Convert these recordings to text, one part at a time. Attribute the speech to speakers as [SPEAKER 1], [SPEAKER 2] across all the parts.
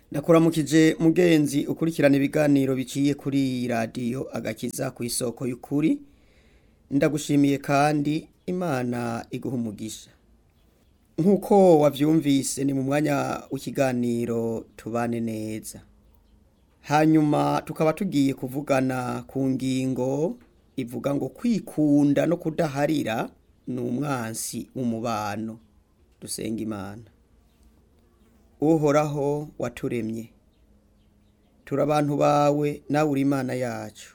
[SPEAKER 1] ndakuramukije mugenzi ukurikirana ibiganiro biciye kuri iyi radiyo agakiza ku isoko y'ukuri ndagushimiye kandi imana iguha umugisha nk'uko wabyumvise ni mu mwanya w'ikiganiro tubane neza hanyuma tukaba tugiye kuvugana ku ngingo ivuga ngo kwikunda no kudaharira ni umwansi w'umubano dusenga imana uhoraho waturemye turi abantu bawe nawe uri imana yacu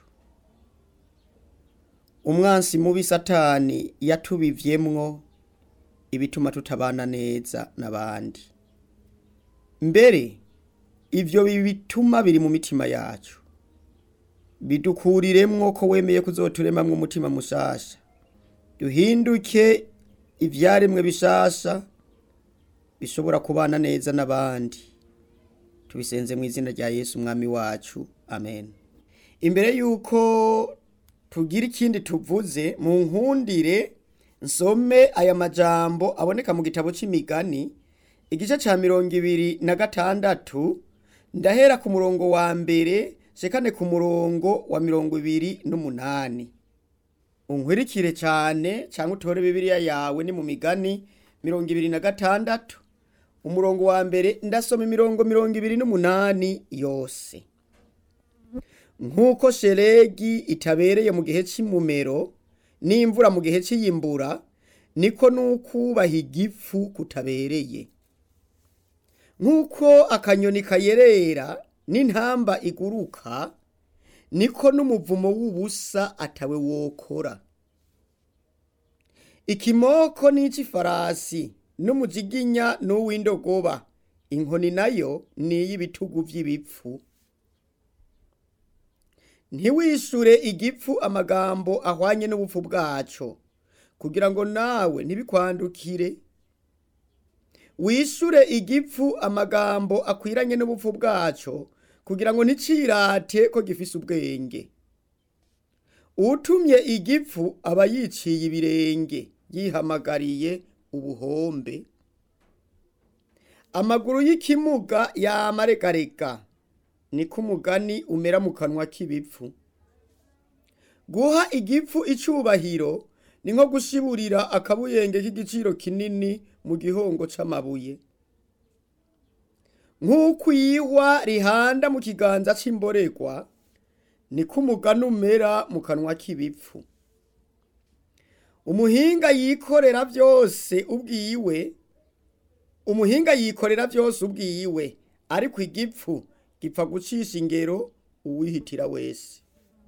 [SPEAKER 1] umwansi mubi satani yatubivyemwo ibituma tutabana neza n'abandi mbere ivyo bituma biri mu mitima yacu bidukuriremwo ko wemeye kuzoturemamwo umutima mushasha duhinduke ivyaremwe bishasha bishobora kubana neza n'abandi tubisenze mu izina rya yesu umwami wacu amen imbere y'uko tugira ikindi tuvuze mu nkundire nsome aya majambo aboneka mu gitabo c'imigani igice ca mirongo ibiri na gatandatu ndahera ku murongo wa mbere shekane ku murongo wa mirongo ibiri n'umunani unkwirikire cyane cyangwa utore bibiliya yawe ni mu migani mirongo ibiri na gatandatu umurongo wa mbere ndasoma imirongo mirongo ibiri n'umunani yose nk'uko sheregi itabereye mu gihe cy'imumero n'imvura mu gihe cy'iyimbura niko n'ukubaha igifu kutabereye nk'uko akanyoni kayerera n'intamba iguruka niko n'umuvumo w'ubusa atawe wokora ikimoko n'ic'ifarasi n'umujiginya n'uw'indogoba inkoni nayo ni iy'ibitugu vy'ibipfu ntiwishure igipfu amagambo ahwanye n'ubupfu bwaco kugira ngo nawe ntibikwandukire wishure igipfu amagambo akwiranye n'ubupfu bwaco kugira ngo nticirate ko gifise ubwenge utumye igipfu aba yiciye ibirenge yihamagariye ubuhombe amaguru y'ikimuga yamaregarega niko umugani umera mu kanwa k'ibipfu guha igipfu icubahiro ni nko gushiburira akabuyenge k'igiciro kinini mu gihongo c'amabuye nk'uko iyihwa rihanda mu kiganza c'imboregwa niko umugani umera mu kanwa k'ibipfu umuhinga yikorera byose ubwiwe umuhinga yikorera byose ubwiwe ariko igipfu gipfa gucisha ingero uwihitira wese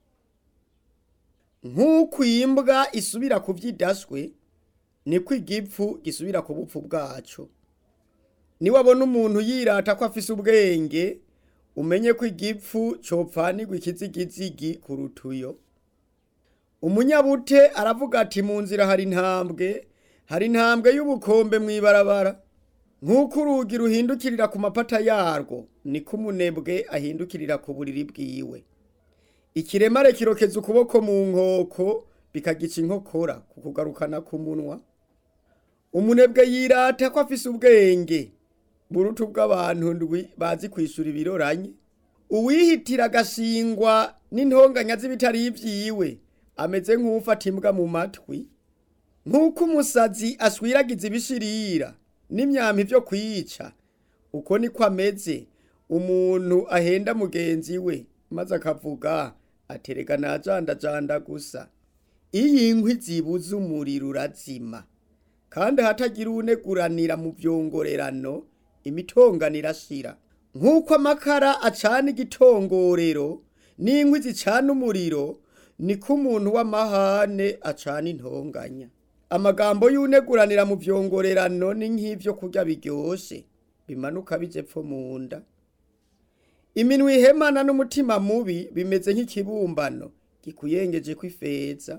[SPEAKER 1] nk'uko imbwa isubira ku vyidaswe niko igipfu gisubira ku bupfu bwaco niwabona umuntu yirata ko afise ubwenge umenye ko igipfu copfanirwa ikizigizigi ku rutuyo umunyabute aravuga ati mu nzira hari intambwe hari intambwe y'ubukombe mw'ibarabara nk'uko urugi ruhindukirira ku mapata yarwo niko umunebwe ahindukirira ku buriri bwiwe ikiremare kirokeza ukuboko mu nkoko bikagica inkokora ku kugarukana k'umunwa umunebwe yirata ko afise ubwenge burutu bw'abantu ndwi bazi kwishura ibiroranye uwihitira agashingwa n'intonganya z'ibitari ivyiwe ameze nk'ufata imbwa mu matwi nk'uko umusazi ashwiragiza ibishirira n'imyampi vyo kwica uko niko ameze umuntu ahenda mugenzi we maze akavuga aterega najandajanda gusa iyo inkwi zibuze umuriro urazima kandi hatagira uwuneguranira mu vyongorerano imitongano irashira nk'uko amakara acana igitongorero n'inkwi zicana umuriro niko umuntu w'amahane acana intonganya amagambo y'uneguranira mu vyongorerano ni nk'ivyo kurya biryoshe bimanuka bije pfo mu nda iminwa ihemana n'umutima mubi bimeze nk'ikibumbano gikuyengeje kw'ifeza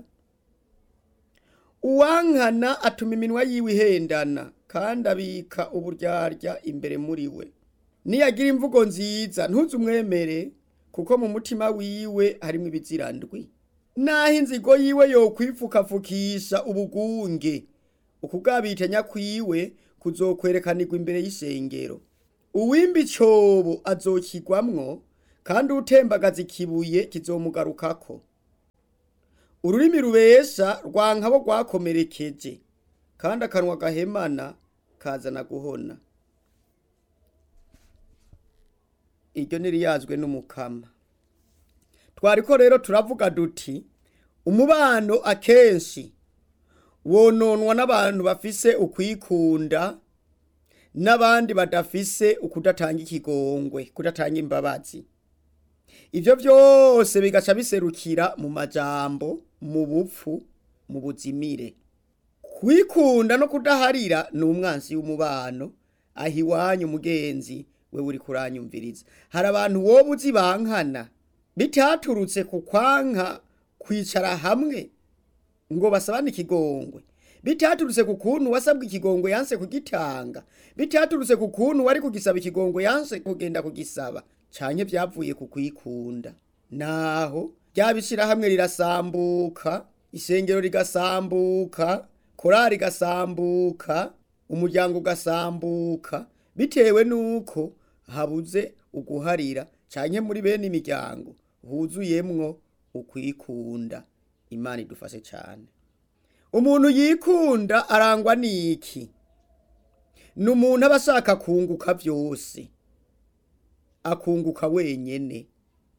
[SPEAKER 1] uwankana atuma iminwa yiwe ihendana kandi abika uburyarya imbere muri we niyagira imvugo nziza ntuze umwemere kuko mu mutima wiwe harimwo ibizirandwi naho inzigo yiwe yokwipfukapfukisha ubugunge ukugabitanya kwiwe kuzokwerekanirwa imbere y'ishengero uwimba icobo azokigwamwo kandi utembagaza ikibuye kizomugarukako ururimi rubesha rwanka bo rwakomerekeje kandi akanwa gahemana kazana guhona iryo ntiriyazwe n'umukama twariko rero turavuga duti umubano akenshi wononwa n'abantu bafise ukwikunda n'abandi badafise ukudatanga ikigongwe kudatanga imbabazi ivyo vyose bigaca biserukira mu majambo mu bupfu mu buzimire kwikunda no kudaharira ni umwansi w'umubano aho iwanyu mugenzi we uri kuranyumviriza hari abantu woba uzi bankana bitaturutse ku kwanka kwicara hamwe ngo basabane ikigongwe bitaturutse ku kuntu wasabwe ikigongwe yanse kugitanga bitaturutse ku kuntu wari kugisaba ikigongwe yanse kugenda kugisaba canke vyavuye ku kwikunda naho ryabishira hamwe rirasambuka isengero rigasambuka korari igasambuka umuryango ugasambuka bitewe nuko habuze uguharira canke muri bene imiryango huzuyemwo ukwikunda imana idufashe cane umuntu yikunda arangwa n'iki ni umuntu aba ashaka kunguka vyose akunguka wenyene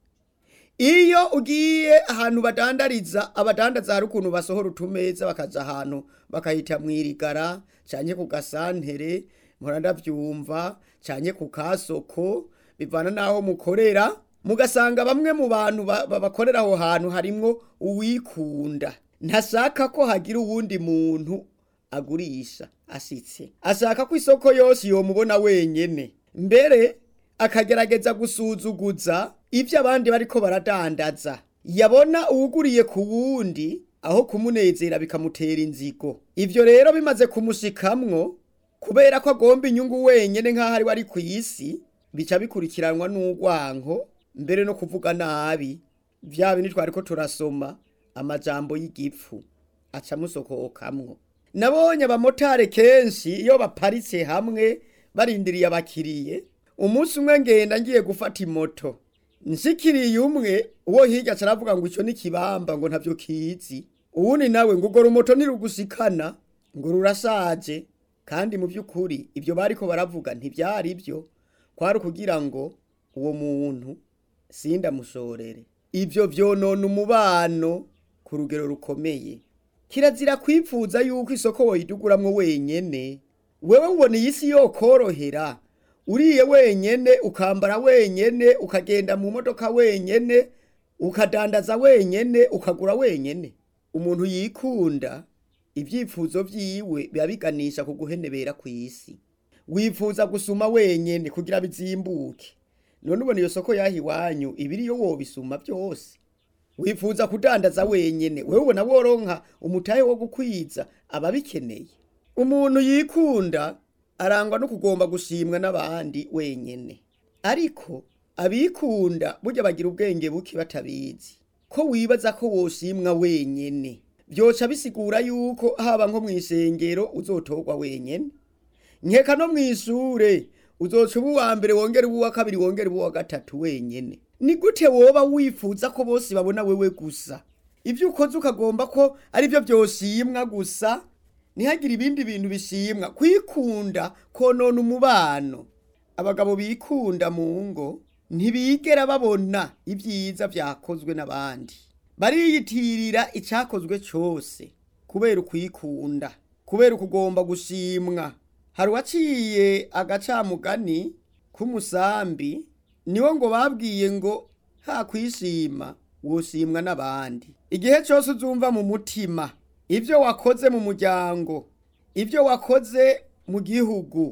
[SPEAKER 1] iyo ugiye ahantu badandariza abadandaza hari ukuntu basohora utumeza bakaja ahantu bakahita mwirigara canke ku gasantere mpora ndavyumva canke ku kasoko bivana n'aho mukorera mugasanga bamwe mu bantu ba- ba- bakorera aho hantu harimwo uwikunda ntashaka ko hagira uwundi muntu agurisha ashitse ashaka ko isoko yose yomubona wenyene mbere akagerageza gusuzuguza ivyo abandi bariko baradandaza yabona uwuguriye ku wundi aho kumunezera bikamutera inzigo ivyo rero bimaze kumushikamwo kubera ko agomba inyungu wenyene nk'aho ari we ari ku isi bica bikurikiranwa n'urwanko mbere no kuvuga nabi vya bindi twariko turasoma amajambo y'igipfu aca amusokokamwo nabonye abamotari kenshi iyo baparitse hamwe barindiriye abakiriye umunsi umwe ngenda ngiye gufata imoto nshikiriye umwe uwo hirya aca aravuga ngo ico ni kibamba ngo ntavyo kizi uwundi nawe ngo urwo rumoto ntirugushikana ngo rurashaje kandi mu by'ukuri ibyo bariko baravuga ntibyari byo kwari ukugira ngo uwo muntu sindamushorere ibyo vyonona umubano ku rugero rukomeye kirazira kwipfuza yuko isoko woyiduguramwo wenyene wewe ubona iyi si yokorohera uriye wenyene ukambara wenyene ukagenda mu modoka wenyene ukadandaza wenyene ukagura wenyene umuntu yikunda ibyifuzo vyiwe biba biganisha ku guhenebera kw'isi wifuza gusuma wenyene kugira bizimbuke none ubona iyo soko yaha iwanyu ibiriyo wobisuma vyose wifuza kudandaza wenyene wewe ubona woronka umutahe wo gukwiza ababikeneye umuntu yikunda arangwa no kugomba gushimwa n'abandi wenyene ariko abikunda burya bagira ubwenge buke batabizi ko wibaza ko woshimwa wenyene vyoca bisigura yuko haba nko mw'isengero uzotorwa wenyene nkeka no mw'ishure uzoca uba uwa mbere wongera uba uwa kabiri wongera uba uwa gatatu wenyene ni gute woba wifuza ko bose babona wewe gusa ivyo ukoze ukagomba ko ari vyo vyoshimwa gusa ntihagire ibindi bintu bishimwa kwikunda konona umubano abagabo bikunda mu ngo ntibigera babona ibyiza vyakozwe n'abandi bariyitirira icakozwe cose kubera ukwikunda kubera ukugomba gushimwa hari uwaciye agacamugani k'umusambi niwo ngo babwiye ngo ha kwishima woshimwa n'abandi igihe cyose uzumva mu mutima ibyo wakoze mu muryango ibyo wakoze mu gihugu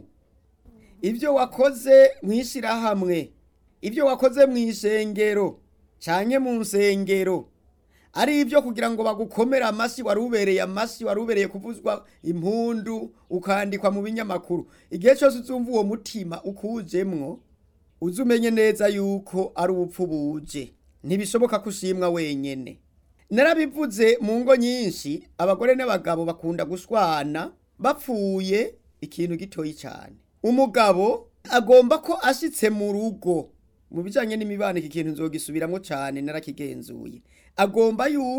[SPEAKER 1] ibyo wakoze mu ishyirahamwe ibyo wakoze mu isengero cyane mu nsengero ari ibyo kugira ngo bagukomere amashyi wari ubereye amashyi wari ubereye kuvuzwa impundu ukandikwa mu binyamakuru igihe cyose uzumva uwo mutima ukujemwo uzi umenye neza yuko ari ubupfu buje ntibishoboka ko ushimwa wenyene narabivuze mu ngo nyinshi abagore n'abagabo bakunda gushwana bapfuye ikintu gitoyi cyane umugabo agomba ko ashitse mu rugo mu bijanye n'imibano iki kintu nzogisubiramwo cane narakigenzuye agomba yuko